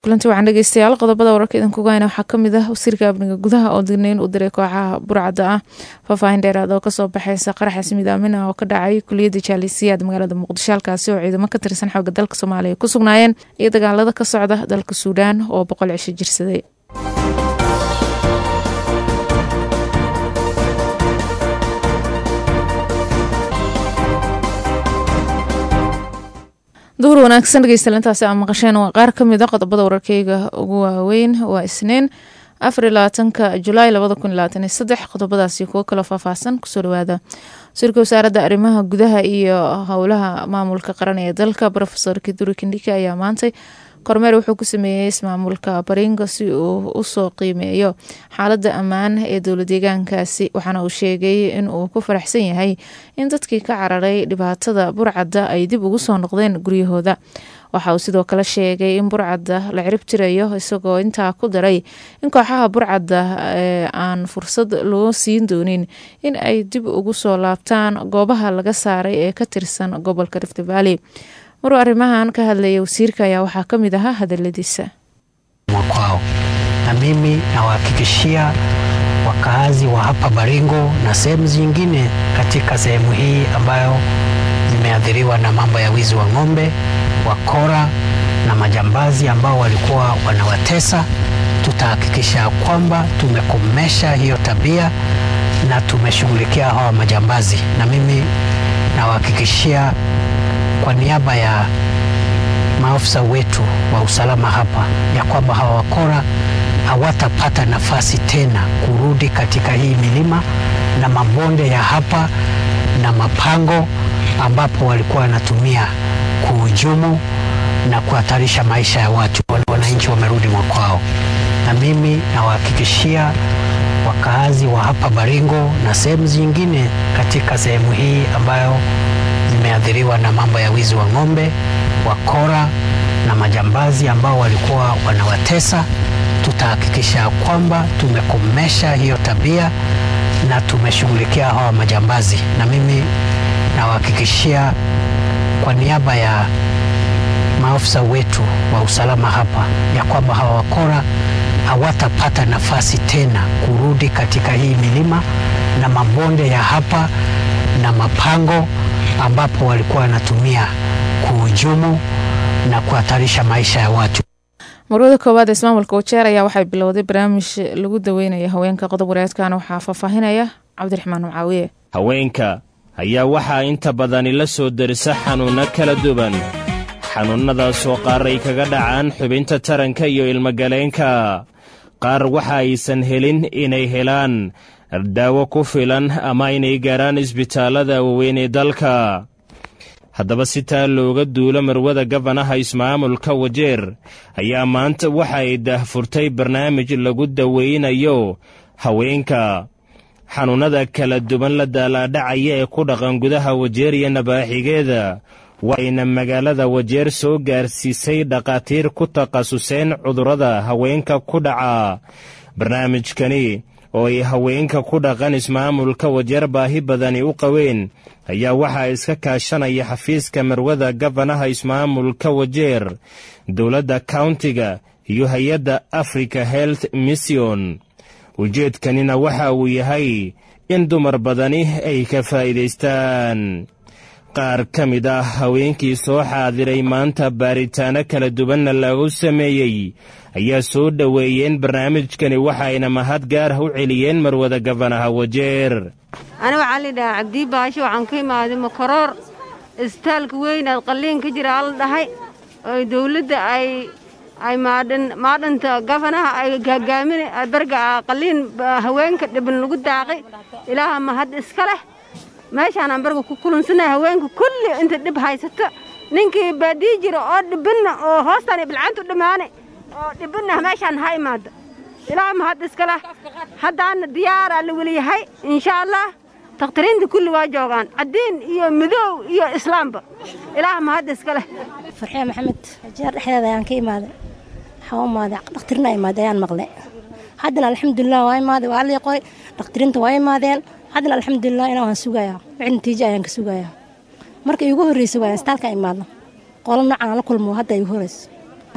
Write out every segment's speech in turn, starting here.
kulanti waxaan dhegeystayaal qodobada wararka idinkuga hayna waxaa kamid ah wasiirka amniga gudaha oo dignayn u diray kooxaha burcadda ah faahfaahin dheeraad oo kasoo baxeysa qaraxas midaamin ah oo ka dhacay kuliyadda jaalisiyaad magaalada muqdisho halkaasi oo ciidamo ka tirsan xooga dalka soomaaliya ku sugnaayeen iyo dagaalada ka socda dalka suudaan oo boqol cisho jirsaday duhur wanaagsan dhegeystayaal intaasi aa maqasheen waa qaar ka mid a qodobada wararkeyga ugu waaweyn waa isniin afar iyo labaatanka julaay labada kun iyo labaatan iyo saddex qodobadaasi kuwo kaloo faahfaahsan kusoo dhawaada wasiirka wasaaradda arrimaha gudaha iyo howlaha maamulka qaran ee dalka rofesor kiduri kindhika ayaa maantay kormeer wuxuu ku sameeyey ismaamulka baringo si uu usoo qiimeeyo xaaladda ammaan ee dowla deegaankaasi waxaana uu sheegay in uu ku faraxsan yahay in dadkii ka cararay dhibaatada burcadda ay dib ugu soo noqdeen guryahooda waxa uu sidoo kale sheegay in burcadda la cirib tirayo isagoo intaa ku daray in kooxaha burcadda aan fursad loo siin doonin in ay dib ugu soo laabtaan goobaha laga saaray ee ka tirsan gobolka rift valley maruu arrimahan ka hadlaya wasiirka ayaa waxaa ka mid ahaa hadaladiisa mwakwao na mimi nawahakikishia wakaazi wa hapa Baringo na sehemu zingine katika sehemu hii ambayo zimeathiriwa na mambo ya wizi wa ng'ombe, wakora na majambazi ambao walikuwa wanawatesa, tutahakikisha kwamba tumekomesha hiyo tabia na tumeshughulikia hawa majambazi, na mimi nawahakikishia kwa niaba ya maafisa wetu wa usalama hapa ya kwamba hawa wakora hawatapata nafasi tena kurudi katika hii milima na mabonde ya hapa na mapango ambapo walikuwa wanatumia kuhujumu na kuhatarisha maisha ya watu. Wananchi wamerudi mwakwao, na mimi nawahakikishia wakaazi wa hapa Baringo na sehemu zingine katika sehemu hii ambayo zimeathiriwa na mambo ya wizi wa ng'ombe, wakora na majambazi ambao walikuwa wanawatesa, tutahakikisha kwamba tumekomesha hiyo tabia na tumeshughulikia hawa majambazi, na mimi nawahakikishia kwa niaba ya maafisa wetu wa usalama hapa ya kwamba hawa wakora hawatapata nafasi tena kurudi katika hii milima na mabonde ya hapa na mapango ambapo walikuwa wanatumia kuhujumu na kuhatarisha maisha ya watu. marwada koowaad ee ismaamulka wajeer ayaa waxay bilowday barnaamij lagu daweynaya haweenka qodob wareedkan waxaa faahfaahinaya cabdiraxmaan mucaawiye haweenka ayaa waxaa inta badani la soo darisa xanuunno kala duwan xanuunnadaasoo qaar ay kaga dhacaan xubinta taranka iyo ilmogaleenka qaar waxa aysan helin inay helaan daawo ku filan ama inay gaaraan isbitaallada waaweyn ee dalka haddaba si taa looga duulo marwada gabanaha ismaamulka wajeer ayaa maanta waxa ay daahfurtay barnaamij lagu daweynayo haweenka xanuunnada kala duwan la daalaadhacaya ee ku dhaqan gudaha wajeer iyo nabaaxigeeda waxayna magaalada wajeer soo gaarsiisay dhakhaatiir ku takhasuseen cudurrada haweenka ku dhaca barnaamijkani oo ay haweenka ku dhaqan ismaamulka wajeer baahi badani u qabeen ayaa waxaa iska kaashanaya xafiiska marwada gabanaha ismaamulka wajeer dowladda kauntiga iyo hay-adda africa health mission ujeedkanina waxa uu yahay in dumar badani ay ka faa'iidaystaan qaar ka mid ah haweenkii soo xaadiray maanta baaritaano kala duwanna lagu sameeyey ayaa soo dhoweeyeen barnaamijkani waxayna mahad gaarah u celiyeen marwada gabanaha wajeer ani waxaa lidhahaa cabdii baasho waxaan ka imaaday makaroor isbitaalka weynaad qalliin ka jira ala dhahay oo dawladda ay ay maadhan maadhanta gafanaha ay gaagaamin barga qalliin haweenka dhiban lagu daaqay ilaaha mahad iska leh meeshaanaan barga ku kulansanahay haweenka kulli inta dhib haysato ninkii baadii jira oo dhibinna oo hoostaan bilcaantu dhammaane oo dhibinna meeshaan ha imaado ilaaha mahad iska leh haddaana diyaaraa la weliyahay insha allah dakhtariinta kulli waa joogaan caddiin iyo midoow iyo islaamba ilaaha mahad iska leh farxee maxamed jeer dhexdeeda ayaan ka imaaday waxaa u imaaday dhakhtarina imaaday ayaan maqlay haddana alxamdulilah waa imaaday waa lii qoray dhakhtariinta waa imaadeen haddana alxamdulilah inaa waan sugayaa wixii natiijo ayaan ka sugayaa marka iigu horreysay waa istaalka imaadno qolo noocan aan la kulmo hadda iigu horreyso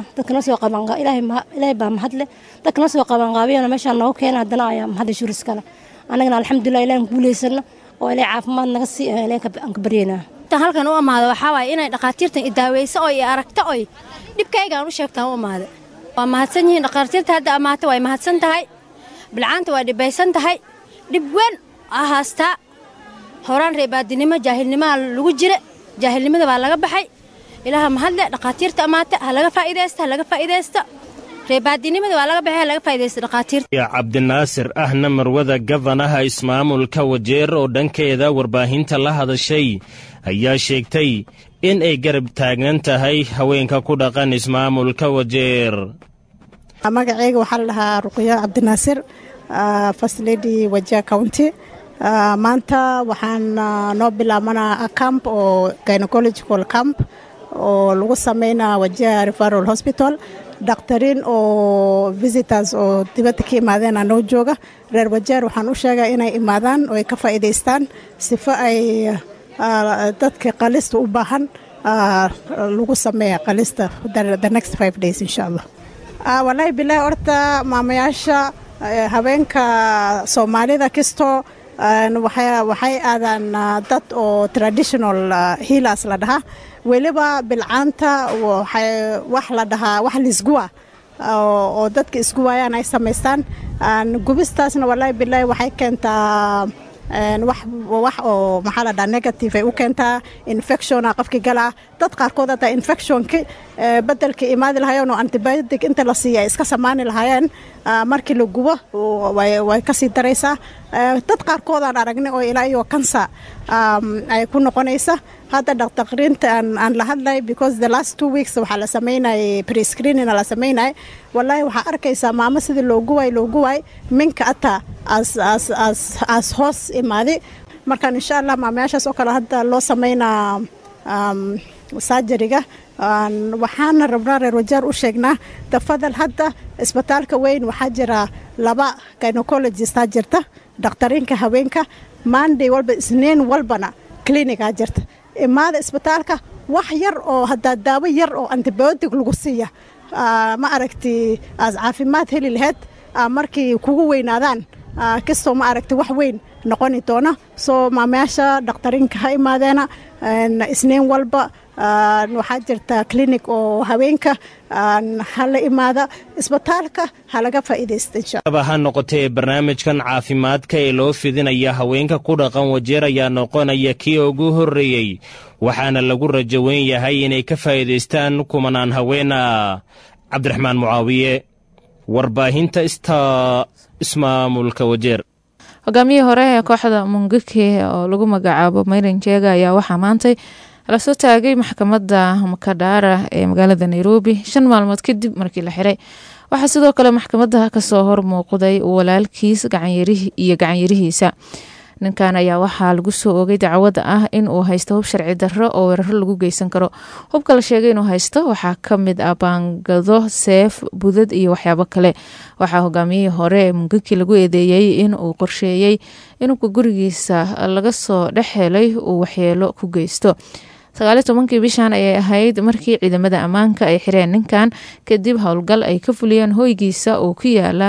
dadka noo soo qabanqa ilaahay baa mahadle dadka noo soo qabanqaabiyana meeshaan noogu keena haddana ayaa mahadda shuris kale annagana alxamdulilah ilahan guulaysano oo ilaahay caafimaad naga sii ilahan ka baryeynaa halkan u amaado waxaa waaye inay dhakhaatiirtan idaaweyso oo i aragto oy dhibkaygaan u sheegtaan u amaada waa mahadsan yihiin dhakhaatiirta hadda ammaata way mahadsan tahay bilcaanta waa dhibaysan tahay dhib weyn aa haastaa horaan reebaadinimo jaahilnimaa lagu jira jaahilnimada baa laga baxay ilaaha mahadle dhakhaatiirta ammaata ha laga faa'iidaysta ha laga faa'iidaysta reebaadinimada waa laga baxay ha laga faa'iidaysta dhakhaatiirta cabdinaasir ahna marwada gafanaha ismaamulka wajeer oo dhankeeda warbaahinta la hadashay ayaa sheegtay in ay garab taagnan tahay haweenka ku dhaqan ismaamulka wajeer magaceyga waxaa la dhahaa ruqyo cabdinaasir first lady wajia county maanta waxaan noo bilaabanaa camp oo gynecological camp oo lagu sameynaa wajia referal hospital dakhtariin oo visitors oo dibadda ka imaadeena noo jooga reer wajeer waxaan u sheegaa inay imaadaan oo ay ka faa'iidaystaan sifo ay dadka qalista u baahan lagu sameeya qalista the next five days insha allah walaahi bilaahi horta maamayaasha haweenka soomaalida kastoo waxay aadaan dad oo traditional healers la dhahaa weliba bilcaanta wax la dhahaa wax lisguwa oo dadka isgu waayaan ay samaystaan gubistaasna walaahi bilaahi waxay keentaa wax oo maxaa la dhaha negative ay u keentaa infectiona qofki galaa dad qaarkood hataa infectionki bedelka imaadi lahaayeen oo antibiotic inta la siiya ay iska samaani lahaayeen markii la gubo way kasii daraysaa dad qaarkoodaan aragnay oo ilaa iyo kansa ay ku noqonaysa hadda dhaqtaqriinta aan la hadlay because the last two weeks waxaa la samaynayay prescreenina la samaynayay wallaahi waxaa arkaysaa maamo sidii loogu waay loogu waay minka ataa as hoos imaadi markaan insha allah maamayaashaas oo kale hadda loo samaynaa saajariga waxaana rabnaa reer wajaar u sheegnaa tafadal hadda isbitaalka weyn waxaa jira laba gynecologista jirta dhakhtariinka haweenka maanday walba isniin walbana clinigaa jirta imaada isbitaalka wax yar oo hadaa daawo yar oo antibiotic lagu siiya ma aragti aas caafimaad heli laheyd markii kugu weynaadaan kastoo ma aragti wax weyn noqoni doona soo maamayaasha dhakhtariinka ha imaadeena isniin walba waxaa jirta clinic oo haweenka hala imaada isbitaalka ha laga faa'iidaysta insha ha noqotee barnaamijkan caafimaadka ee loo fidinaya haweenka ku dhaqan wajeer ayaa noqonaya kii ugu horreeyey waxaana lagu rajo weyn yahay inay ka faa'iidaystaan kumanaan haweena cabdiraxmaan mucaawiye warbaahinta ista ismaamulka wajeer hogaamiyihii hore ee kooxda mungiki oo lagu magacaabo mayran jeega ayaa waxaa maantay lasoo taagay maxkamadda makadhaara ee magaalada nairobi shan maalmood kadib markii la xiray waxaa sidoo kale maxkamadda kasoo hor muuqday walaalkiis iyo gacanyarihiisa ninkan ayaa waxaa lagu soo oogay dacwada ah in uu haysto hub sharci darro oo weeraro lagu geysan karo hubka la sheegay inuu haysto waxaa kamid ah baangado seef budad iyo waxyaabo kale waxaa hogaamiyihii hore ee mungiki lagu eedeeyey in uu qorsheeyey inubka gurigiisa laga soo dhex helay uu waxyeelo ku geysto sagaaliyo tobankii bishan ayay ahayd markii ciidamada ammaanka ay xireen ninkan kadib howlgal ay ka fuliyeen hoygiisa oo ku yaala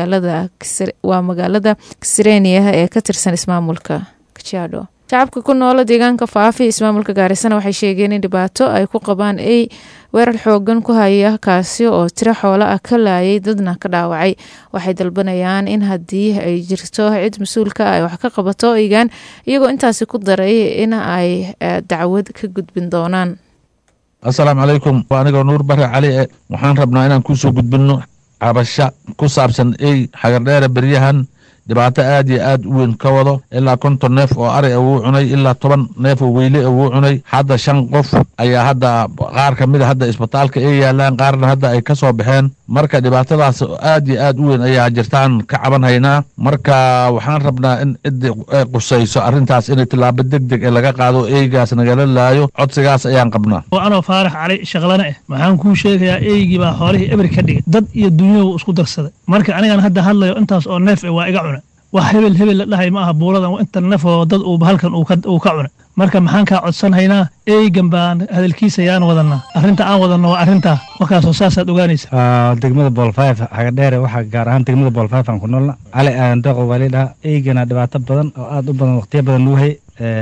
waa magaalada kisreeniya ee ka tirsan ismaamulka kajaadho shacabka ku noola deegaanka faafi ismaamulka gaarisana waxay sheegeen in dhibaato ay ku qabaan ay weerar xoogan ku haya kaasi oo tiro xoolo ah ka laayay dadna ka dhaawacay waxay dalbanayaan in haddii ay jirto cid mas-uulka ay wax ka qabato eygan iyagoo intaasi ku daray in ay dacwad ka gudbin doonaan assalaamu calaykum waa anigoo nuur bare cali e waxaan rabnaa inaan kusoo gudbinno cabasho ku saabsan ey xagardheere beryahan dhibaato aad iyo aad u weyn ka wado ilaa konton neef oo ari wuu cunay ilaa toban neef oo weyle wuu cunay hadda shan qof ayaa hadda qaar ka mida hadda isbitaalka ay yaalaan qaarna hadda ay ka soo baxeen marka dhibaatadaas aad iyo aad u weyn ayaa jirtaan ka caban haynaa marka waxaan rabnaa in ciddi ay qusayso arrintaas in tillaabo deg deg ee laga qaado eygaas nagala laayo codsigaas ayaan qabnaa anoo faarax cali shaqlana ah waxaan kuu sheegayaa eygii baa xoolihii eber ka dhigay dad iyo dunyadu isku darsaday marka anigan hadda hadlayo intaas oo neef waa iga cuna wax hebel hebel la dhahay ma aha buuladan inta neefoo dad uu halkan uu ka cuna marka maxaan kaa codsanhaynaa eygan baan hadalkiisa ayaan wadanaa arrinta aan wadanno waa arrintaa markaasoo saasaad ogaanaysa degmada boolfayf hagadheere waxaa gaar ahaan degmada boolfayf aan ku noolna cali aadan deeqo waa lidhaha eygana dhibaato badan oo aad u badan waqtiyo badan nugu hay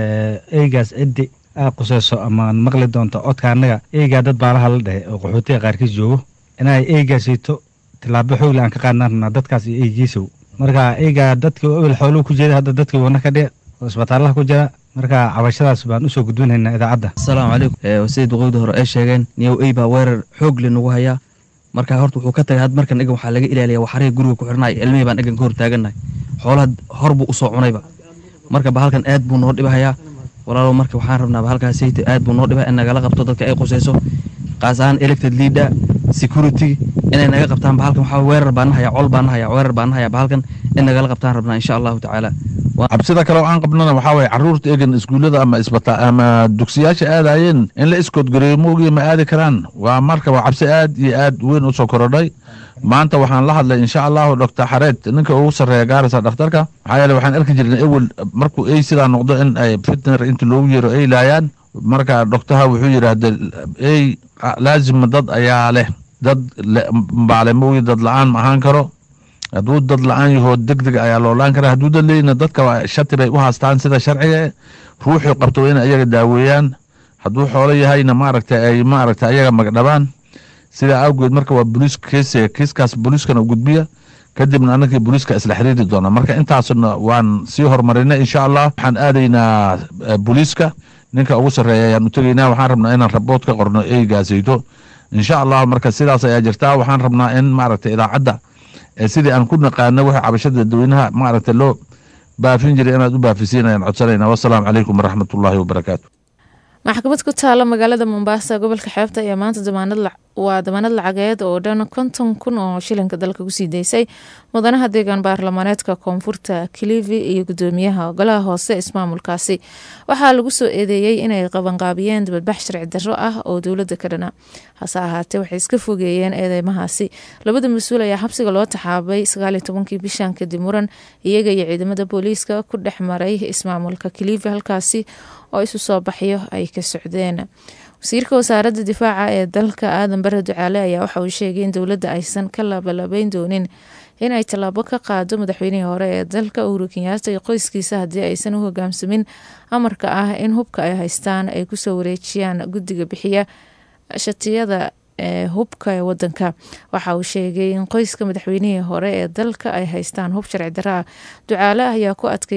eygaas ciddi aa quseyso amaan maqli doonto codka annaga eygaa dad baalaha la dhehe oo qaxootiga qaarkiis joogo inay eygaasiito tilaabo xoogle aan ka qaadnaan rabnaa dadkaas iyo eygiisow marka eygaa dadkii ewel xooluhu ku jeeda hadda dadkii wana ka dhic oo isbitaalaha ku jira marka cabashadaas baan usoo gudbinaynaa idaacadda asalaamu calaykum sida duqowda hore ay sheegeen niyow ey baa weerar xoog le nagu hayaa marka horta wuxuu ka tagay had markan egan waxaa laga ilaaliya waxariga guriga ku xirnay ilmihii baan egan ka hor taagannahay xoolaha hor buu usoo cunayba marka bahalkan aad buu noo dhibahayaa walaalo marka waxaan rabnaa bahalkaas sayta aad buu noo dhibaa in nagala qabto dadka ay qusayso qaas ahaan elected leader security inay naga qabtaan bahalkan waxaa weerar baan nahaya col baan nahaya weerar baan nahaya bahalkan in nagala qabtaan rabnaa insha allahu tacaala cabsida kale oo aan qabnana waxaa waye caruurta egan iskuullada ama isbita ama dugsiyaasha aadayeen in la iskoodgareeyo moogiya ma aadi karaan waa marka waa cabsi aad iyo aad weyn usoo korodhay maanta waxaan la hadlay insha allahu doctor xareed ninka ugu sarreeya gaarisa dhakhtarka maxaa yeele waxaan arki jirnay ewel markuu ey sidaa noqdo in ay fitner inta loogu yeero ey laayaan marka doctaha wuxuu yidhaahda ey laazima dad ayaa leh dad baale moogi dad la-aan ma ahaan karo hadduu dad la-aan yahoo deg deg ayaa loolaan karaa hadduu dad leeyina dadka shati bay u haastaan sida sharciga ruuxuu qabto waa in ayaga daaweeyaan hadduu xoolo yahayna maaragta ay maaragta ayaga magdhabaan sidaa awgeed marka waa boliis keesiga kiiskaas boliiskana gudbiya kadibna anagii boliiska isla xiriiri doona marka intaasna waan sii horumarinay insha allah waxaan aadaynaa boliiska ninka ugu sarreeya ayaan u tegaynaa waxaan rabnaa inaan rabood ka qorno eygaasayto insha allah marka sidaas ayaa jirtaa waxaan rabnaa in maaragta idaacadda sidii aan ku naqaano waxa cabashada dadweynaha maaragta loo baafin jiray inaad u baafisiin ayaan codsanayna wasalaamu calaykum waraxmatullaahi wabarakaatu maxkamad ku taala magaalada mombasa gobolka xeebta ayaa maanta damaanad waa damaanad lacageed oo dhan konton kun oo shilinka dalka kusii daysay mudanaha deegaan baarlamaaneedka koonfurta kilivi iyo gudoomiyaha golaha hoose ismaamulkaasi waxaa lagu soo eedeeyey inay qabanqaabiyeen dibadbax sharci darro ah oo dowladda ka dhana hase ahaatee waxay iska fogeeyeen eedeymahaasi labada mas-uul ayaa xabsiga loo taxaabay sagaaliyo tobankii bishan kadib muran iyaga iyo ciidamada booliiska ku dhex maray ismaamulka kilivi halkaasi oo isu soo baxyo ay ka socdeen wasiirka wasaaradda difaaca ee dalka aadan bare ducaale ayaa waxa uu sheegay in dowladda aysan ka labalabeyn doonin in ay tallaabo ka qaado madaxweynihii hore ee dalka uhuru kenyaata iyo qoyskiisa haddii aysan u hogaamsamin amarka ah in hubka ay haystaan ay kusoo wareejiyaan guddiga bixiya shatiyada ee hubka ee wadanka waxa uu sheegay in qoyska madaxweynihii hore ee dalka ay haystaan hub sharci darro ah ducaale ayaa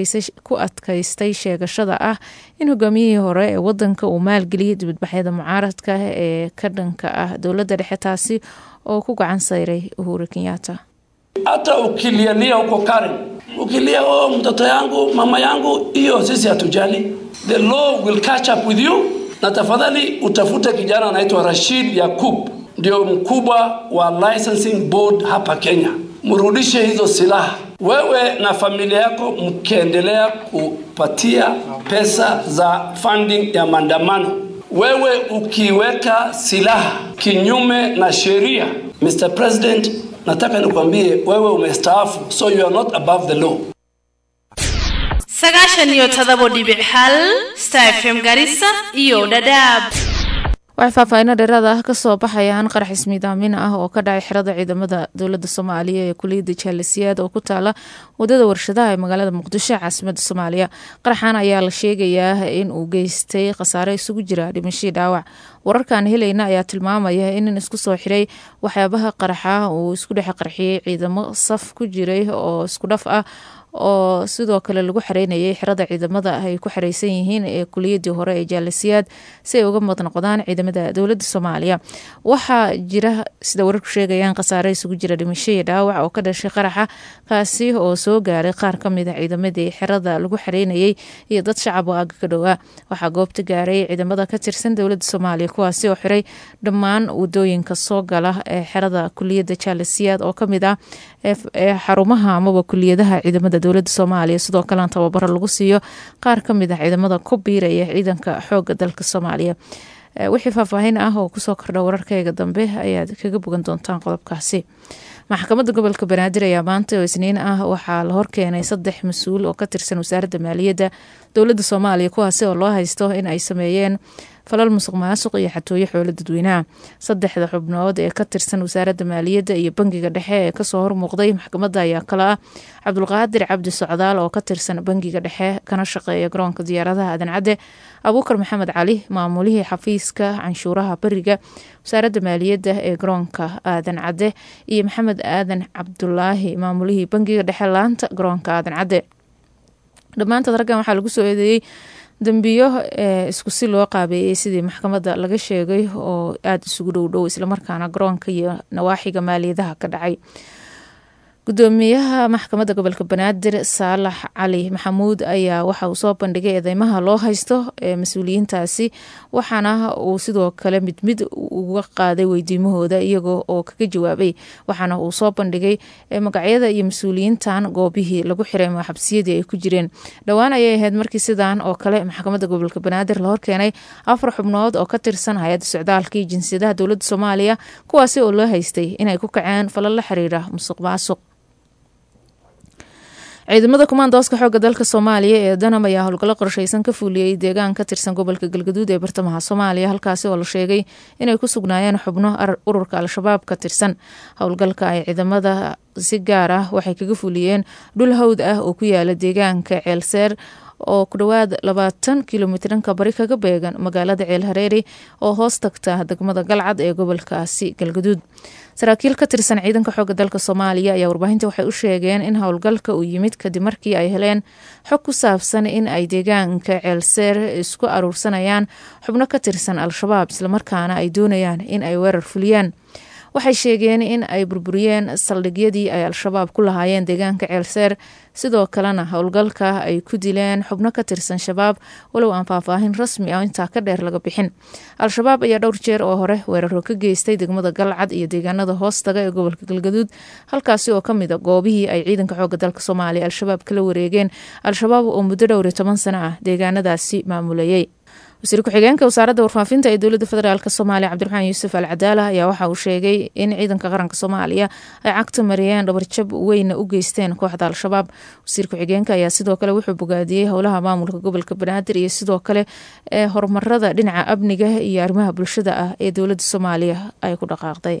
ku adkaystay sheegashada ah in hogaamiyihii hore ee wadanka uu maalgeliyay dibadbaxyada mucaaradka ee ka dhanka ah dowladda dhexe taasi oo ku gacan sayray uhuru kenyaata hata ukilialia huko Karen, ukilia oh, mtoto yangu mama yangu, hiyo sisi hatujali. The law will catch up with you, na tafadhali utafute kijana anaitwa Rashid Yakub, ndio mkubwa wa licensing board hapa Kenya. Mrudishe hizo silaha. Wewe na familia yako mkiendelea kupatia pesa za funding ya maandamano, wewe ukiweka silaha kinyume na sheria, Mr. President, nataka nikwambie wewe umestaafu, so you are not above the law. sagaashan iyo todobo dhibic hal star fm garissa iyo dhadhaab waxay faahfaahinno dheeraada ah kasoo baxayaan qarax ismiidaamin ah oo ka dhacay xerada ciidamada dowladda soomaaliya ee kuliyadda jaalisiyaad oo ku taala wadada warshadaha ee magaalada muqdisho caasimada soomaaliya qaraxan ayaa la sheegayaa in uu geystay khasaare isugu jira dhimashii dhaawac wararkaan helayna ayaa tilmaamaya in nin isku soo xiray waxyaabaha qaraxa uu isku dhex qarxiyey ciidamo saf ku jiray oo isku dhaf ah oo sidoo kale lagu xareynayay xerada ciidamada ay ku xareysan yihiin ee kuliyadii hore ee jaalisiyaad si ay uga mad noqdaan ciidamada dowladda soomaaliya waxaa jira sida wararku sheegayaan khasaare isugu jira dhimasho iyo dhaawac oo ka dhashay qaraxa kaasi oo soo gaaray qaar kamid a ciidamadii xerada lagu xareynayay iyo dad shacab oo aga ka dhowaa waxaa goobta gaaray ciidamada ka tirsan dowladda soomaaliya kuwaasi oo xiray dhammaan wadooyinka soo gala ee xerada kuliyadda jaalisiyaad oo kamid ah ee xarumaha amaba kuliyadaha ciidamada dowladda soomaaliya sidoo kalena tababaro lagu siiyo qaar ka mid ah ciidamada ku biiraya ciidanka xooga dalka soomaaliya wixii faahfaahin ah oo kusoo kordha wararkayga dambe ayaad kaga bogan doontaan qodobkaasi maxkamadda gobolka banaadir ayaa maanta oo isniin ah waxaa la horkeenay saddex mas-uul oo ka tirsan wasaaradda maaliyadda dowladda soomaaliya kuwaasi oo loo haysto in ay sameeyeen falal musuq maasuq iyo xatooyo xoolo dadweynaha saddexda xubnood ee ka tirsan wasaaradda maaliyadda iyo bangiga dhexe ee kasoo hormuuqday maxkamadda ayaa kale ah cabdulqaadir cabdi socdaal oo ka tirsan bangiga dhexe kana shaqeeya garoonka diyaaradaha aadan cadde abuukar maxamed cali maamulihii xafiiska canshuuraha beriga wasaaradda maaliyadda ee garoonka aadan cadde iyo maxamed aadan cabdulaahi maamulihii bangiga dhexe laanta garoonka aadan cadde dhammaantood raggan waxaa lagu soo eedeeyey dambiyo ee isku si loo qaabeeyey sidii maxkamadda laga sheegay oo aada isugu dhowdhow islamarkaana garoonka iyo nawaaxiga maaliyadaha ka dhacay gudoomiyaha maxkamadda gobolka banaadir saalax cali maxamuud ayaa waxa uu soo bandhigay eedeymaha loo haysto ee mas-uuliyiintaasi waxaana uu sidoo kale mid mid uga qaaday weydiimahooda iyagoo oo kaga jawaabay waxaana uu soo bandhigay magacyada iyo mas-uuliyiintan goobihii lagu xiray ama xabsiyadii ay ku jireen dhowaan ayay ahayd markii sidaan oo kale maxkamadda gobolka banaadir la horkeenay afar xubnood oo ka tirsan hay-adda socdaalka iyo jinsiyadaha dowladda soomaaliya kuwaasi oo loo haystay inay ku kaceen falal la xiriira musuq maasuq ciidamada kumaandooska xooga dalka soomaaliya ee danam ayaa howlgallo qorsheysan ka fuuliyey deegaan ka tirsan gobolka galgaduud ee bartamaha soomaaliya halkaasi oo la sheegay inay ku sugnaayeen xubno ururka al-shabaab ka tirsan howlgalka ay ciidamada si gaar ah waxay kaga fuliyeen dhul hawd ah oo ku yaala deegaanka ceelseer oo ku dhowaad labaatan kilomitranka bari kaga beegan magaalada ceel hareeri oo hoos tagta degmada galcad ee gobolkaasi galgaduud saraakiil ka tirsan ciidanka xooga dalka soomaaliya ayaa warbaahinta waxay u sheegeen in howlgalka uu yimid kadib markii ay heleen xog ku saabsan in ay deegaanka ceelseer isku aruursanayaan xubno ka tirsan al-shabaab islamarkaana ay doonayaan in ay weerar fuliyaan waxay sheegeen in ay burburiyeen saldhigyadii ay al-shabaab ku lahaayeen deegaanka ceelseer sidoo kalena howlgalka ay ku dileen xubno ka tirsan shabaab walow aan faahfaahin rasmi ah intaa ka dheer laga bixin al-shabaab ayaa dhowr jeer oo hore weeraro ka geystay degmada galcad iyo deegaanada hoostaga ee gobolka galgaduud halkaasi oo kamid a goobihii ay ciidanka xooga dalka soomaaliya al-shabaab kala wareegeen al-shabaab oo muddo dhowr iyo toban sano ah deegaanadaasi maamulayay wasiir ku-xigeenka wasaaradda warfaafinta ee dowladda federaalk soomaaliya cabdiraxmaan yuusuf al cadaala ayaa waxa uu sheegay in ciidanka qaranka soomaaliya ay cagta mariyeen dhabarjab weyna u geysteen kooxda al-shabaab wasiir ku-xigeenka ayaa sidoo kale wuxuu bogaadiyey howlaha maamulka gobolka banaadir iyo sidoo kale ee horumarada dhinaca amniga iyo arrimaha bulshada ah ee dowladda soomaaliya ay ku dhaqaaqday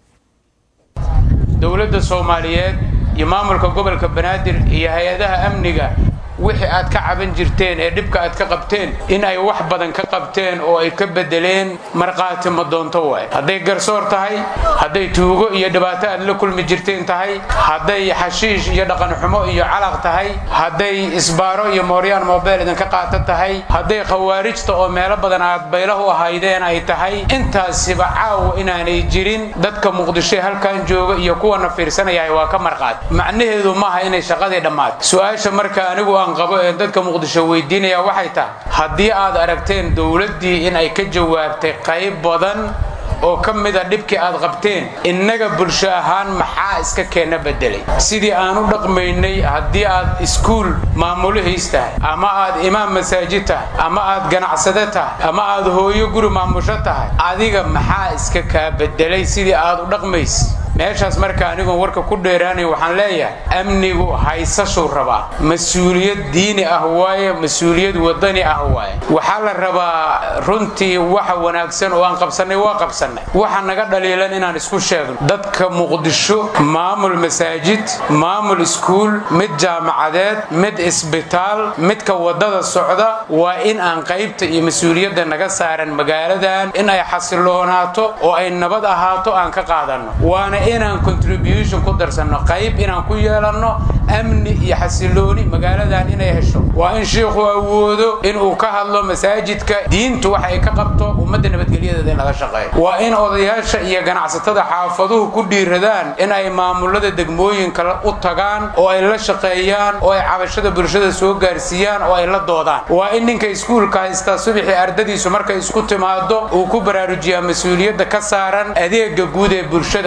dowladda soomaaliyeed iyo maamulka gobolka banaadir iyo hay-adaha amniga wixii aad ka caban jirteen ee dhibka aad ka qabteen in ay wax badan ka qabteen oo ay ka bedeleen markhaati madoonto waay hadday garsoor tahay hadday tuugo iyo dhibaato aad la kulmi jirteen tahay hadday xashiish iyo dhaqanxumo iyo calaq tahay hadday isbaaro iyo mooryaan mobeel idinka qaata tahay hadday khawaarijta oo meelo badan aad baylahu ahaydeen ay tahay intaasiba caawa inaanay jirin dadka muqdisho halkan jooga iyo kuwana fiirsanaya waa ka markhaati macnaheedu maaha inay shaqadii dhammaato su-aasha marka anigu aan qabo ee dadka muqdisho weydiinaya waxay tahay haddii aad aragteen dowladdii in ay ka jawaabtay qayb badan oo ka mida dhibkii aad qabteen innaga bulsho ahaan maxaa iska keena bedelay sidii aan u dhaqmaynay haddii aad iskuul maamulihiis tahay ama aad imaam masaajid tahay ama aad ganacsade tahay ama aad hooyo guri maamusho tahay adiga maxaa iska kaa bedelay sidii aad u dhaqmays meeshaas marka anigoon warka ku dheeraanay waxaan leeyahay amnigu haysashuu rabaa mas-uuliyad diini ah waaye mas-uuliyad wadani ah waaye waxaa la rabaa runtii waxa wanaagsan oo aan qabsannay waa qabsannay waxa naga dhaliilan inaan isku sheegno dadka muqdisho maamul masaajid maamul iskuul mid jaamacadeed mid isbitaal midka wadada socda waa in aan qaybta iyo mas-uuliyadda naga saaran magaaladan in ay xasiloonaato oo ay nabad ahaato aan ka qaadanno waana inaan contribution ku darsanno qayb inaan ku yeelanno amni iyo xasilooni magaaladan inay hesho waa in shiikhu awoodo inuu ka hadlo masaajidka diintu waxa ay ka qabto ummadda nabadgelyadeeda in laga shaqeeyo waa in odayaasha iyo ganacsatada xaafaduhu ku dhiiradaan in ay maamulada degmooyinka u tagaan oo ay la shaqeeyaan oo ay cabashada bulshada soo gaarsiiyaan oo ay la doodaan waa in ninka iskuulka haystaa subaxii ardadiisu markay isku timaado uu ku baraarujiyaa mas-uuliyadda ka saaran adeega guud ee bulshada hadday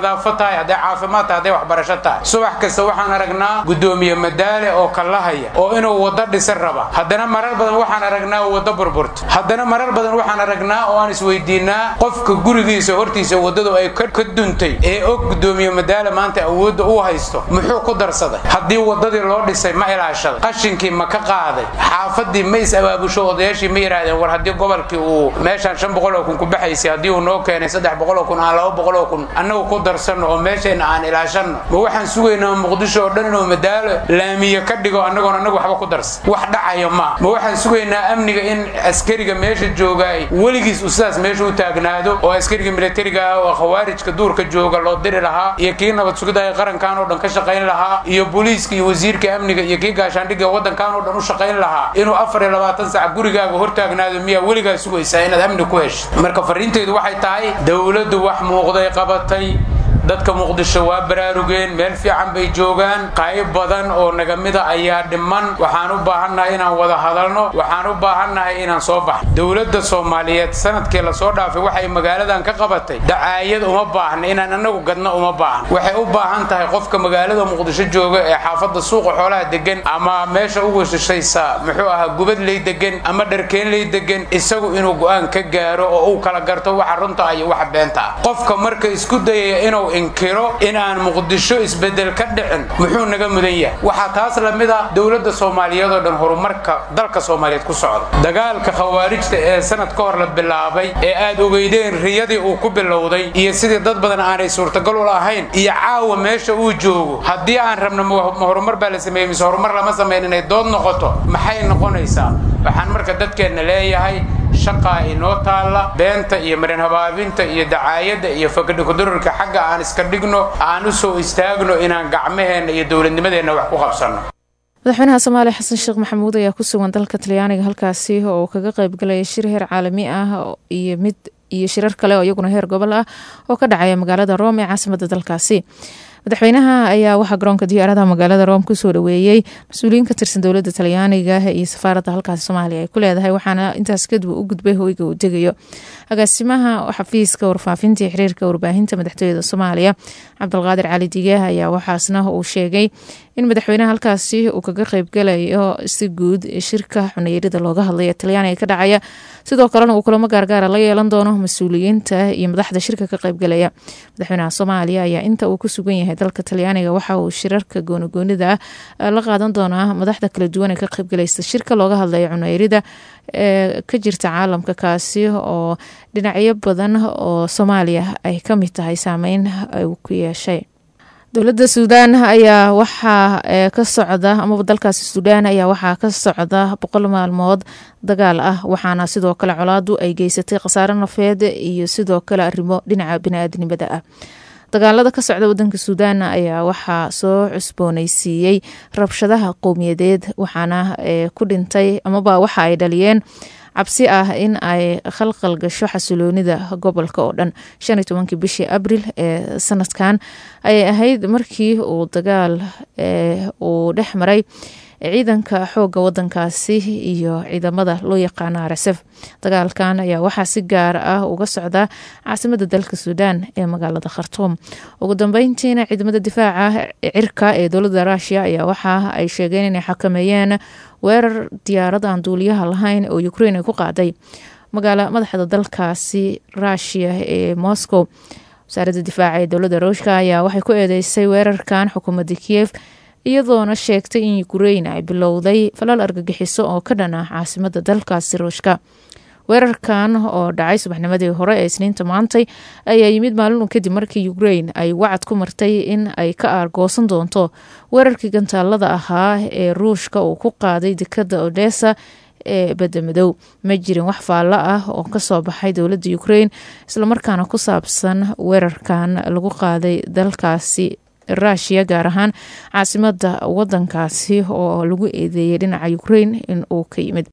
nadaafad tahay hadday caafimaad tahay hadday waxbarasho tahay subax kasta waxaan aragnaa guddoomiye madaale oo kallahaya oo inuu waddo dhisan raba haddana marar badan waxaan aragnaa waddo burburta haddana marar badan waxaan aragnaa oo aan isweydiinaa qofka gurigiisa hortiisa waddadu ay ka duntay ee og guddoomiye madaale maanta awoodda uu haysto muxuu ku darsaday haddii waddadii loo dhisay ma ilaashaday qashinkii ma ka qaaday xaafadii ma is abaabusho odayaashii ma yidhaahdeen war haddii gobolkii uu meeshaan shan boqol oo kun ku baxaysay haddii uu noo keenay saddex boqol oo kun aan laba boqol oo kun annagu ku darsanno oo meeshayna aan ilaashanno ma waxaan sugaynaa muqdisho oo dhan inuu madaalo laamiye ka dhigo annagoon annagu waxba ku darsan wax dhacaya maa ma waxaan sugaynaa amniga in askariga meesha joogaay weligiis uu sidaas meesha u taagnaado oo askariga militariga ah oo khawaarijka duurka jooga loo diri lahaa iyo kii nabad sugidda ee qarankan oo dhan ka shaqayn lahaa iyo booliiska iyo wasiirka amniga iyo kii gaashaandhigga waddankan oo dhan u shaqayn lahaa inuu afar iyo labaatan sac gurigaaga hortaagnaado miyaa weligaa sugaysaa inaad amni ku heshid marka fariinteydu waxay tahay dowladdu wax muuqday qabatay dadka muqdisho waa baraarugeen meel fiican bay joogaan qayb badan oo naga mida ayaa dhiman waxaan u baahannahay inaan wada hadalno waxaan u baahannahay inaan soo baxno dowladda soomaaliyeed sanadkii lasoo dhaafay waxay magaaladan ka qabatay dacaayad uma baahna inaan annagu gadno uma baahna waxay u baahan tahay qofka magaalada muqdisho jooga ee xaafadda suuqa xoolaha degan ama meesha ugu shishaysa muxuu ahaa gubadley degan ama dharkeenley degan isagu inuu go'aan ka gaaro oo uu kala garto waxa runta ah iyo waxa beenta ah qofka marka isku dayaya inuu inkiro in aan muqdisho isbedel ka dhicin muxuu naga mudan yahay waxaa taas lamid ah dowladda soomaaliyeed oo dhan horumarka dalka soomaaliyeed ku socda dagaalka khawaarijta ee sanad ka hor la bilaabay ee aad ogeydeen riyadii uu ku bilowday iyo sidii dad badan aanay suurtagal u lahayn iyo caawa meesha uu joogo haddii aan rabno ma horumar baa la sameeyey mise horumar lama samayn inay dood noqoto maxay noqonaysaa waxaan marka dadkeenna leeyahay shaqaa inoo taalla beenta iyo marin habaabinta iyo dacaayadda iyo fakadhikudurarka xagga aan iska dhigno aan u soo istaagno inaan gacmaheenna iyo dowladnimadeenna wax ku qabsanno madaxweynaha soomaaliya xasan sheekh maxamuud ayaa ku sugan dalka talyaaniga halkaasi oo uu kaga qaybgalaya shir heer caalami ah iyo mid iyo shirar kale oo iyaguna heer gobol ah oo ka dhacaya magaalada rome ee caasimada dalkaasi madaxweynaha ayaa waxaa garoonka diyaaradaha magaalada rome kusoo dhaweeyey mas-uuliyiin ka tirsan dowladda talyaaniga iyo safaaradda halkaasi soomaaliya ay ku leedahay waxaana intaas kadib u gudbay hoyga uu degayo agaasimaha xafiiska warfaafinta iyo xiriirka warbaahinta madaxtooyada soomaaliya cabdulqaadir cali digaah ayaa waxaasna uu sheegay in madaxweynaha halkaasi uu kaga qeybgalayo si guud shirka xuneyrida looga hadlaya talyaaniga ka dhacaya sidoo kalena uu kulamo gaargaara la yeelan doono mas-uuliyiinta iyo madaxda shirka ka qeybgalaya madaxweynaha soomaaliya ayaa inta uu ku sugan yahay dalka talyaaniga waxa uu shirarka goonigoonida ah la qaadan doonaa madaxda kala duwan ee ka qeybgalaysa shirka looga hadlaya cuneyrida ee ka jirta caalamka kaasi oo dhinacyo badan oo soomaaliya ay ka mid tahay saameyn uu ku yeeshay dowladda suudaan ayaa waxaa ka socda amaba dalkaasi suudaan ayaa waxaa ka socda boqol maalmood dagaal ah waxaana sidoo kale colaadu ay geysatay khasaare nafeed iyo sidoo kale arrimo dhinaca bini-aadnimada ah dagaalada ka socda wadanka suudaan ayaa waxaa soo cusbooneysiiyey rabshadaha qowmiyadeed waxaana ku dhintay amaba waxa ay dhaliyeen cabsi ah in ay khalqal gasho xasiloonida gobolka oo dhan shan iyo tobankii bishii abril ee sanadkan ayay ahayd markii uu dagaal uu dhex maray ciidanka xooga wadankaasi iyo ciidamada loo yaqaano rsf dagaalkan ayaa waxaa si gaar ah uga socda caasimada dalka suudaan ee magaalada khartuum ugu dambeyntiina ciidamada difaaca cirka ee dowladda ruushiya ayaa waxa ay sheegeen inay xakameeyeen weerar diyaarad aan duuliyaha lahayn oo ukrein ay ku qaaday magaala madaxda dalkaasi ruushiya ee moscow wasaaradda difaaca ee dowladda ruushka ayaa waxay ku eedeysay weerarkan xukuumadda kiev iyadoona sheegtay in ukrein ay bilowday falal argagixiso oo ka dhan ah caasimada dalkaasi ruushka weerarkan oo dhacay subaxnimadii hore ee isniinta maantay ayaa yimid maalin kadib markii ukrein ay wacad ku martay in ay ka aargoosan doonto weerarkii gantaalada ahaa ee ruushka uu ku qaaday dekada odessa ee badamadow ma jirin wax faallo ah oo kasoo baxay dowladda ukrein islamarkaana ku saabsan weerarkan lagu qaaday dalkaasi ruushiya gaar ahaan caasimada wadankaasi oo lagu eedeeyay dhinaca ukrein in uu ka yimid